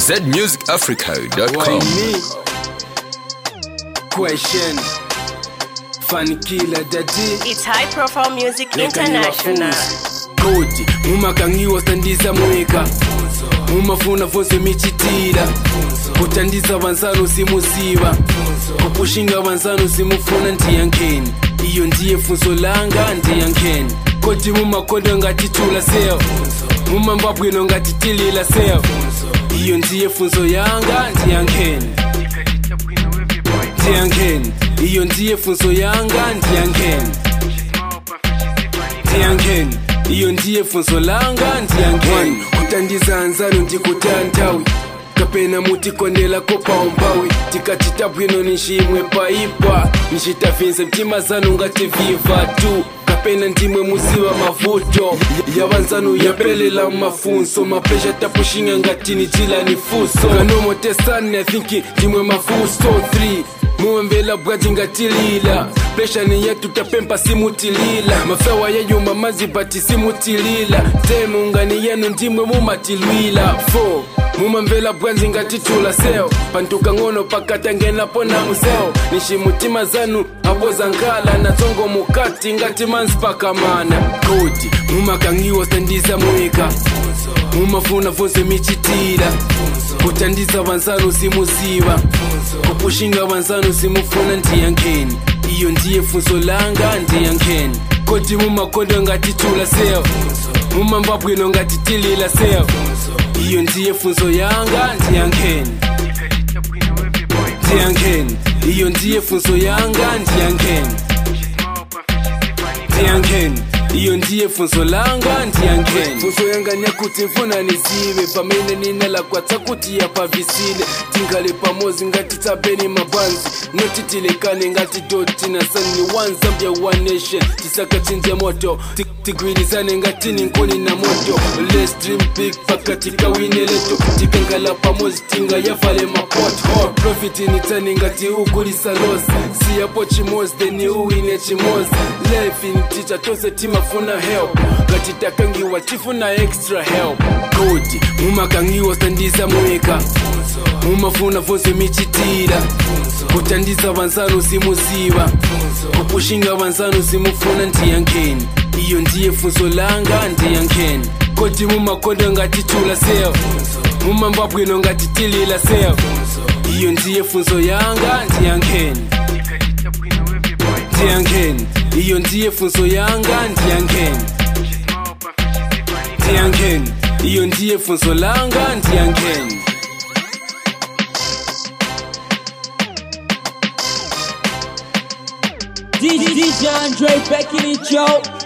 zmusicafrica.com. me? Question. Funny killer daddy. It's High Profile Music Leka International. niwafunze. kodi mumakangiwa standiza mweka mumafuna vonse michitira kutandiza vanzano simuziva kupushinga vanzano simufuna ndiyankheni iyo ndiye funzo langa ndiyankheni kodi mumakonda ngatitula seyo mumambabwino ngatitilila seyo iyo ndiye funzo yanga ndiyankheni ndiyankheni iyo ndiye funzo yanga ndiyankheni ndiyankheni iyo ndiye funzo langa ndiyankheni kutandiza anzano ndikutantawi kapena mutikondela kopaumpawi tikachita bwino nishimwe paipa nishitavinze mtima zanu ngativiva tu kapena ndimwe muziva mavuto yavanzanu yapelela mafunso mapesha tapushinga ngatini chilani fuso kanomotesani i think ndimwe mafuso 3 muwembela bwaji ngatilila preshani yetu tapempa simutilila mafewa yeyuma mazibati simutilila temu ngani yenu ndimwe mumatilwila 4 mumamvela bwanji ngatitula seo pantuka ng'ono pakatangenapo na museo nishimutima zanu apo zankala natsongo mukati ngati manzi pakamana kodi mumakangiwa standiza mweka mumafuna vonse michitira kutandiza vanzano simuziva kupushinga vanzano simufuna ndiyankheni iyo ndiye funzo langa ndiyankheni kodi mumakondo ngatitula seyo mumambabwino ngatitilila seyo iyo ndiye funzo yanga ndiyankheni ndiyankheni iyo ndiye funzo yanga ndiyankheni ndiyankheni iyo ndiye funzo langa ndiyankheni funzo yanga nyakuti mfuna nizive pamene ninalakwatsa kuti yapavisile tingale pamozi ngati tsapeni mabanzi notitilekane ngati doti na sani one zambia one nation tisakachinje moto Ti- tigwirizane ngati ninkuni na moto let's dream big pakati kawine leto tikangala pamozi tinga yavale mapoto profit nitani ngati ukulisa losi siyapo chimozi then uwine chimozi life in teacher tose timafuna help ngati takangiwa tifuna extra help kodi mumakangiwa standiza mweka mumafuna vonse michitira kutandiza vanzano simuziva kupushinga vanzano simufuna ndiyankheni iyo ndiye funzo langa ndiyankheni kodi mumakondo ngatitula seyo mumambabwino ngatitilila seyo iyo ndiye funzo yanga ndiyankheni ndiyankheni iyo ndiye funzo yanga ndiyankheni ndiyankheni iyo ndiye funzo langa ndiyankheni DJ Andre back in it, yo.